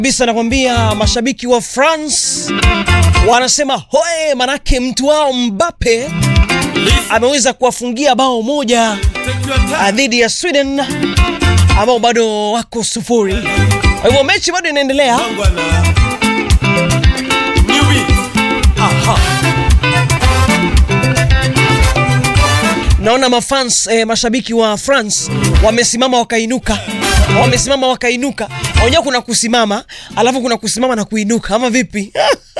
kabisa nakwambia, mashabiki wa France wanasema hoe, manake mtu wao Mbappe ameweza kuwafungia bao moja dhidi ya Sweden ambao bado wako sufuri. Kwa hivyo mechi bado inaendelea. Naona mafans eh, mashabiki wa France wamesimama wakainuka, wamesimama wakainuka. Unajua kuna kusimama alafu kuna kusimama na kuinuka, ama vipi?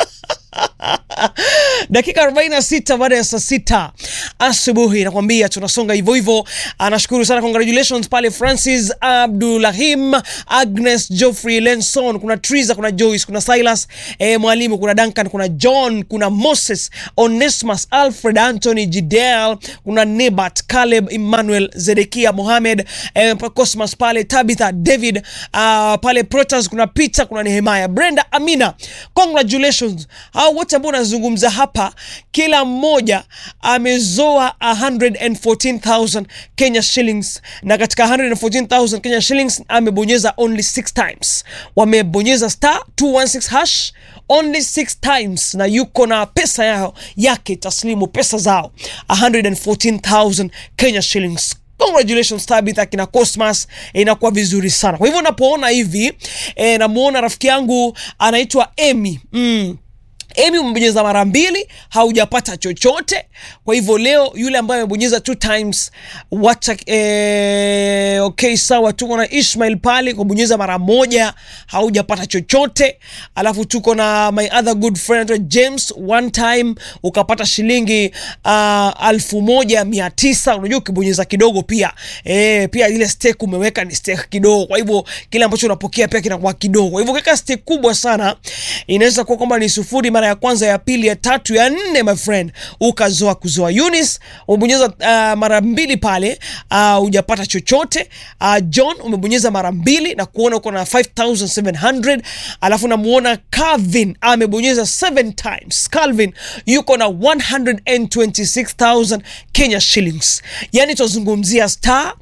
Dakika 46 baada ya saa sita asubuhi, nakwambia tunasonga hivyo hivyo. Anashukuru sana, congratulations pale Francis Abdulahim, Agnes Geoffrey Lenson, kuna Triza, kuna Joyce, kuna Silas eh, mwalimu, kuna Duncan, kuna John, kuna Moses, Onesmus, Alfred, Anthony, Jidel, kuna Nebat, Caleb, Emmanuel, Zedekia, Mohamed, eh, Cosmas pale, Tabitha, David, uh, pale Protas, kuna Peter, kuna Nehemiah, Brenda, Amina, congratulations hao wote ambao unazungumza hapa, kila mmoja amezoa 114,000 Kenya shillings, na katika 114,000 Kenya shillings amebonyeza only 6 times, wamebonyeza star 216 hash only 6 times, na yuko na pesa yao yake taslimu, pesa zao 114,000 Kenya shillings. Congratulations Tabitha kina Cosmas, inakuwa vizuri sana. Kwa hivyo unapoona hivi eh, namuona rafiki yangu anaitwa Amy mm. Emi umebonyeza mara mbili haujapata chochote. Kwa hivyo leo yule ambaye amebonyeza two times wacha eh, okay sawa. Tuko na Ishmael pale kubonyeza mara moja haujapata chochote, alafu tuko na my other good friend James one time ukapata shilingi uh, alfu moja mia tisa. Unajua ukibonyeza kidogo pia eh, pia ile stake umeweka ni stake kidogo, kwa hivyo kile ambacho unapokea pia kinakuwa kidogo. Kwa hivyo keka stake kubwa sana inaweza kuwa kwamba ni sufuri mara ya kwanza ya pili ya tatu ya nne, my friend, ukazoa kuzoa. Eunice umebonyeza uh, mara mbili pale hujapata uh, chochote. Uh, John umebonyeza mara mbili na kuona uko na 5700 alafu namuona Calvin amebonyeza 7 times. Calvin yuko na 126000 Kenya shillings, yani tuzungumzia star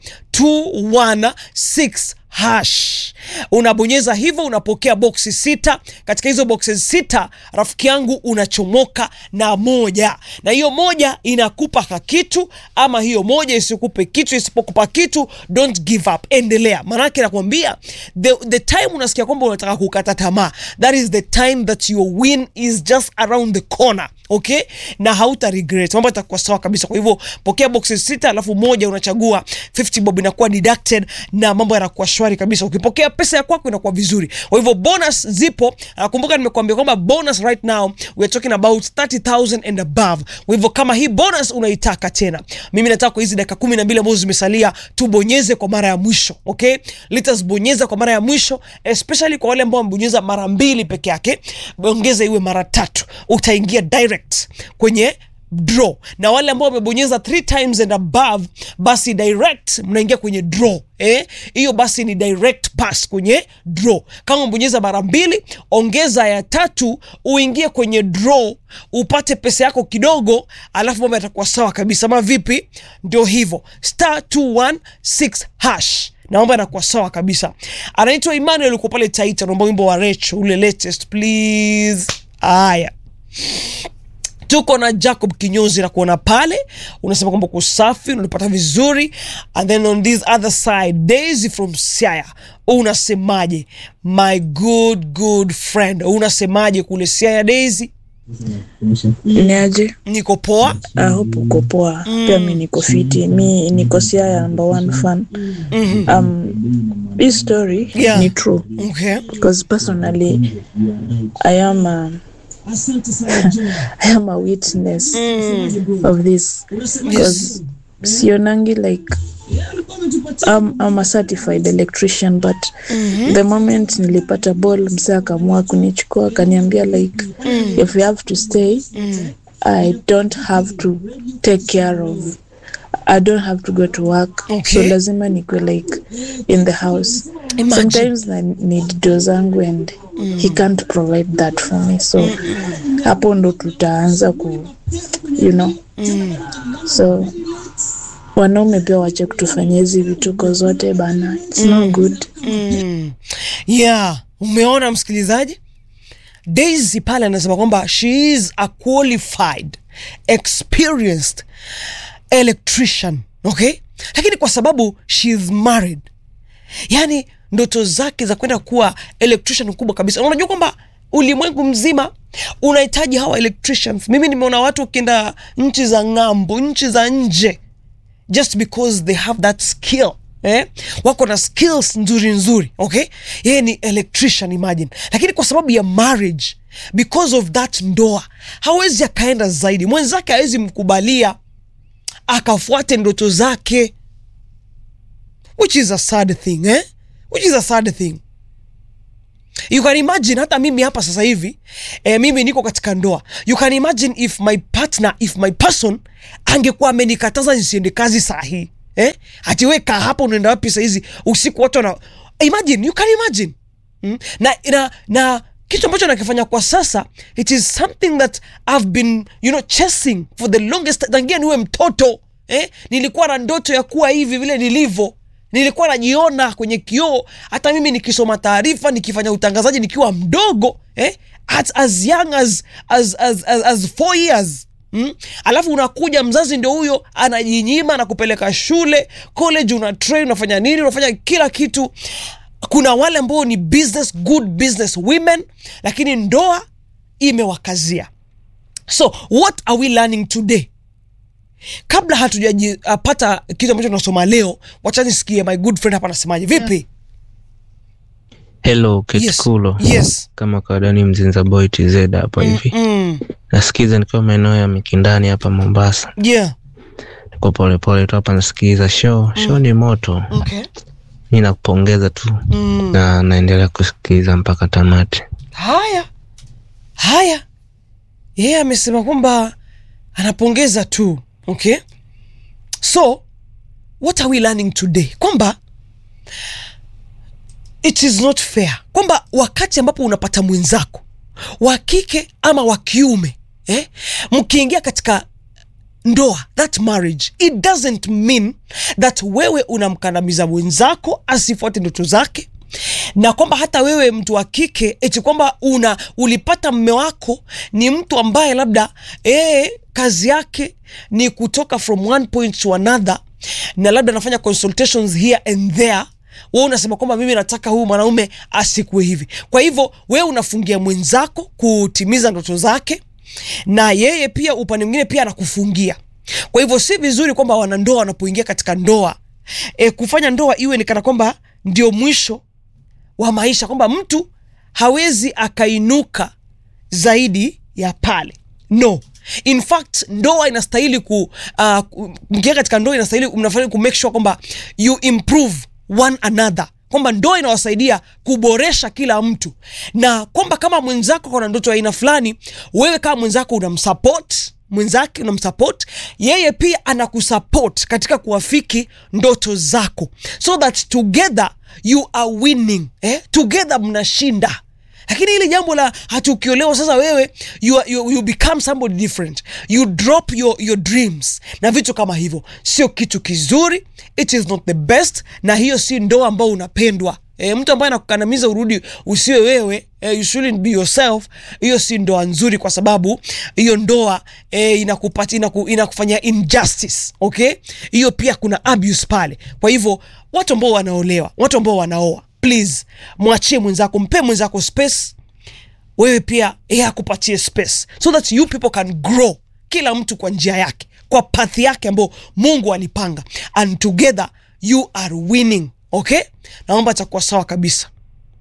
216 hash unabonyeza hivyo, unapokea boksi sita. Katika hizo boksi sita, rafiki yangu, unachomoka na moja, na hiyo moja inakupa kakitu, ama hiyo moja isikupe kitu. Isipokupa kitu, don't give up, endelea. Maanake nakwambia the, the time unasikia kwamba unataka kukata tamaa, that is the time that your win is just around the corner. Okay, na hauta regret, mambo yatakuwa sawa kabisa. Kwa hivyo pokea boxes sita, alafu moja unachagua 50 bob inakuwa deducted na mambo yanakuwa shwari kabisa. Ukipokea pesa ya kwako inakuwa vizuri. Kwa hivyo bonus zipo. Nakumbuka nimekuambia kwamba bonus right now we are talking about 30000 and above. Kwa hivyo kama hii bonus unaitaka tena, mimi nataka kwa hizi dakika 12 ambazo zimesalia tubonyeze kwa mara ya mwisho. Okay, let's bonyeza kwa mara ya mwisho, especially kwa wale ambao wamebonyeza mara mbili peke yake, ongeza iwe mara tatu, utaingia direct kwenye draw na wale ambao wamebonyeza three times and above, basi direct mnaingia kwenye draw eh, hiyo basi ni direct pass kwenye draw. Kama umebonyeza mara mbili, ongeza ya tatu uingie kwenye draw upate pesa yako kidogo, alafu mambo yatakuwa sawa kabisa. Ma vipi? Ndio hivyo, star 216 hash na mambo yanakuwa sawa kabisa. Anaitwa Emmanuel, uko pale Taita, naomba wimbo wa Rech ule latest please. Haya tuko na Jacob Kinyozi na kuona pale, unasema kwamba kusafi unapata vizuri, and then on this other side Daisy from Siaya, unasemaje my good good friend, unasemaje kule Siaya Daisy? Niaje? Niko poa. I hope uko poa. Pia mi niko fiti. Mi niko Siaya number one fan. Um, this story Yeah. ni true Okay. because personally I am a, I am a witness of this because sionangi like I'm, I'm a certified electrician but the moment nilipata ball msa akamua kunichukua akaniambia like if you have to stay I don't have to take care of I don't have to go to work so Okay. lazima nikwe like in the house Imagine. sometimes I need do zangu and he can't provide that for me so hapo ndo tutaanza ku you know so wanaume pia wache kutufanyia hizi vituko zote bana it's not good Mm. Yeah. umeona msikilizaji daisy pale anasema kwamba she is a qualified experienced electrician okay lakini kwa sababu she is married yani ndoto zake za kwenda kuwa electrician kubwa kabisa unajua kwamba ulimwengu mzima unahitaji hawa electricians mimi nimeona watu wakienda nchi za ng'ambo nchi za nje just because they have that skill eh? wako na skills nzuri nzuri okay yeye ni electrician imagine lakini kwa sababu ya marriage because of that ndoa hawezi akaenda zaidi mwenzake hawezi mkubalia akafuate ndoto zake which is a sad thing eh? which is a sad thing you can imagine hata mimi hapa sasa hivi eh, mimi niko katika ndoa you can imagine if my partner if my person angekuwa amenikataza nisiende kazi saa hii eh? atiweka hapa unaenda wapi sahizi usiku watu wana imagine you can imagine mm? na, na, na kitu ambacho nakifanya kwa sasa it is something that i've been you know chasing for the longest tangia niwe mtoto eh? nilikuwa na ndoto ya kuwa hivi vile nilivyo nilikuwa najiona kwenye kioo hata mimi nikisoma taarifa nikifanya utangazaji nikiwa mdogo eh? as, as young as, as, as, as, as four years Mm? alafu unakuja mzazi ndio huyo anajinyima na kupeleka shule college una train unafanya nini unafanya kila kitu kuna wale ambao ni business good business women lakini ndoa imewakazia so what are we learning today kabla hatujapata kitu ambacho tunasoma leo wachanisikie my good friend hapa anasemaje vipi Hello Yes. Ketikulo. Yes. Kama kawaida ni Mzinza Boy TZ hapa hivi. mm, Nasikiza nikiwa maeneo ya Mikindani hapa Mombasa. yeah Niko pole pole tu hapa nasikiza show. Show ni moto. okay Mimi nakupongeza tu mm. na naendelea kusikiza mpaka tamati. haya haya yeye amesema kwamba anapongeza tu okay so what are we learning today kwamba it is not fair kwamba wakati ambapo unapata mwenzako wa kike ama wa kiume eh, mkiingia katika ndoa that marriage it doesn't mean that wewe unamkandamiza mwenzako asifuate ndoto zake na kwamba hata wewe mtu wa kike eti kwamba una ulipata mme wako ni mtu ambaye labda ee, kazi yake ni kutoka from one point to another na labda anafanya consultations here and there we unasema kwamba mimi nataka huyu mwanaume asikuwe hivi kwa hivyo wewe unafungia mwenzako kutimiza ndoto zake na yeye pia upande mwingine pia anakufungia kwa hivyo si vizuri kwamba wanandoa wanapoingia katika ndoa e, kufanya ndoa iwe ni kana kwamba ndio mwisho wa maisha kwamba mtu hawezi akainuka zaidi ya pale no in fact ndoa inastahili ku uh, ku- mkiingia katika ndoa inastahili mnafanya ku make sure kwamba you improve one another kwamba ndoa inawasaidia kuboresha kila mtu na kwamba kama mwenzako kuna ndoto ya aina fulani wewe kama mwenzako unamsupport mwenzake unamsupport yeye pia anakusupport katika kuwafiki ndoto zako so that together you are winning eh? together mnashinda lakini hili jambo la hatukiolewa sasa wewe you, are- you, you become somebody different you drop your, your dreams na vitu kama hivyo sio kitu kizuri it is not the best na hiyo si ndoa ambao unapendwa E, mtu ambaye anakukandamiza urudi usiwe wewe e, you shouldn't be yourself hiyo si ndoa nzuri kwa sababu hiyo ndoa e, inakupati inaku, inakufanyia injustice okay hiyo pia kuna abuse pale kwa hivyo watu ambao wanaolewa watu ambao wanaoa please mwachie mwenzako mpe mwenzako space wewe pia yeye akupatie space so that you people can grow kila mtu kwa njia yake kwa pathi yake ambayo mungu alipanga and together you are winning okay naomba takuwa sawa kabisa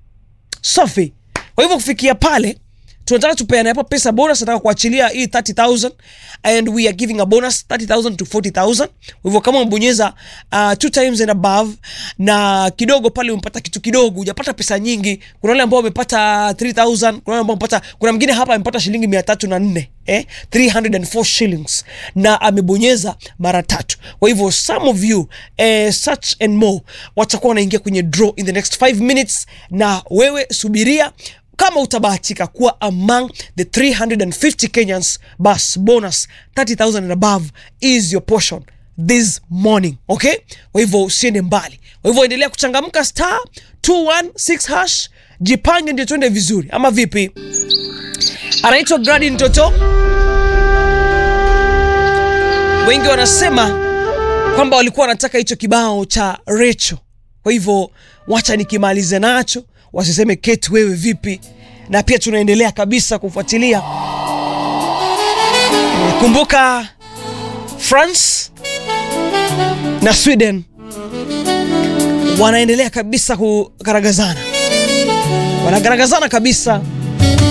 safi kwa hivyo kufikia pale tunataka tupeane hapa pesa bonus nataka kuachilia hii 30000 and we are giving a bonus 30000 to 40000 kwa hivyo kama umebonyeza uh, two times and above na kidogo pale umepata kitu kidogo hujapata pesa nyingi kuna wale ambao wamepata 3000 kuna wale ambao wamepata kuna mwingine hapa amepata shilingi mia tatu na nne eh? 304 shillings na amebonyeza mara tatu kwa hivyo some of you eh, such and more watakuwa wanaingia kwenye draw in the next 5 minutes na wewe subiria kama utabahatika kuwa among the 350 kenyans bas bonus 30000 and above is your portion this morning okay kwa hivyo usiende mbali kwa hivyo endelea kuchangamka star 216 hash jipange ndio tuende vizuri, ama vipi? Anaitwa Gradin Toto. Wengi wanasema kwamba walikuwa wanataka hicho kibao cha Recho, kwa hivyo wacha nikimalize nacho, wasiseme Kate wewe vipi. Na pia tunaendelea kabisa kufuatilia. Kumbuka France na Sweden wanaendelea kabisa kugaragazana, wanagaragazana kabisa